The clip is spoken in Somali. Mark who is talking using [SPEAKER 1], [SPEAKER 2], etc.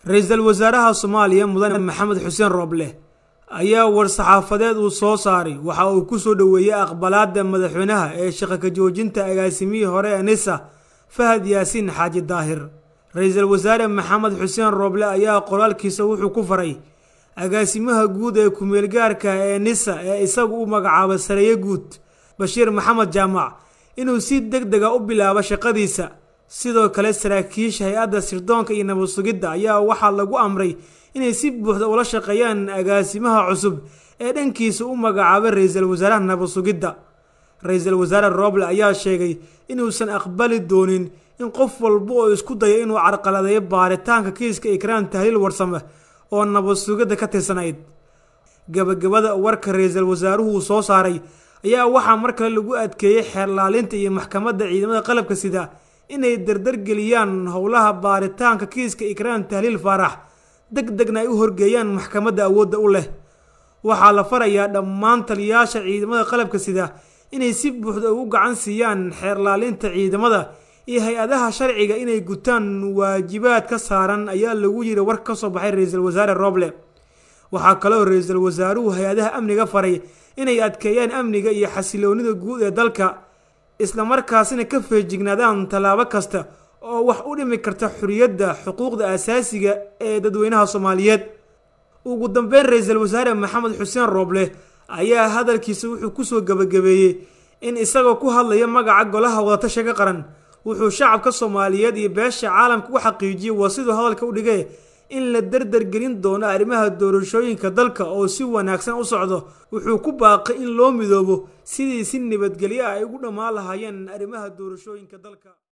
[SPEAKER 1] ra-iisul wasaaraha soomaaliya mudane maxamed xuseen rooble ayaa war-saxaafadeed uu soo saaray waxa uu ku soo dhoweeyey aqbalaada madaxweynaha ee shaqo ka joojinta agaasimihii hore ee nisa fahad yaasiin xaaji daahir ra-iisul wasaare maxamed xuseen rooble ayaa qoraalkiisa wuxuu ku faray agaasimaha guud ee ku-meelgaarka ee nisa ee isagu u magacaabay sareeye guud bashiir maxamed jaamac inuu si deg dega u bilaabo shaqadiisa sidoo kale saraakiisha hay-adda sirdoonka iyo nabad sugidda ayaa waxaa lagu amray inay si buuxda ula shaqeeyaan agaasimaha cusub ee dhankiisa u magacaabay ra-iisul wasaaraha nabad sugidda ra-iisul wasaare rooble ayaa sheegay inuusan aqbali doonin in qof walba oo isku dayo inuu carqaladeeyo baaritaanka kiiska ikraan tahliil warsame oo nabad sugidda ka tirsanayd gabagabada warka ra-iisul wasaaruhu soo saaray ayaa waxaa mar kale lagu adkeeyey xeerlaalinta iyo maxkamadda ciidamada qalabka sida inay dardargeliyaan howlaha baaritaanka kiiska ikraan tahliil faarax deg degna ay u horgeeyaan maxkamadda awoodda u leh waxaa la farayaa dhammaan taliyayaasha ciidamada qalabka sida inay si buuxda ugu gacan siiyaan xeerlaalinta ciidamada iyo hay-adaha sharciga inay gutaan waajibaad ka saaran ayaa lagu yiri war ka soo baxay ra-iisul wasaare rooble waxaa kaloo ra-iisul wasaaruhu hay-adaha amniga faray inay adkeeyaan amniga iyo xasiloonida guud ee dalka islamarkaasina ka feejignaadaan tallaabo kasta oo wax u dhimi karta xuriyadda xuquuqda asaasiga ee dadweynaha soomaaliyeed ugu dambeyn ra-iisul wasaare maxamed xuseen rooble ayaa hadalkiisa wuxuu kusoo gabagabeeyey in isagoo ku hadlaya magaca golaha wadatashiga qaran wuxuu shacabka soomaaliyeed iyo beesha caalamka u xaqiijiyey waa siduu hadalka u dhigay in la dardargelin doono arrimaha doorashooyinka dalka oo si wanaagsan u socdo wuxuu ku baaqay in loo midoobo sidii si nabadgelyo ah ay ugu dhammaan lahaayeen arrimaha doorashooyinka dalka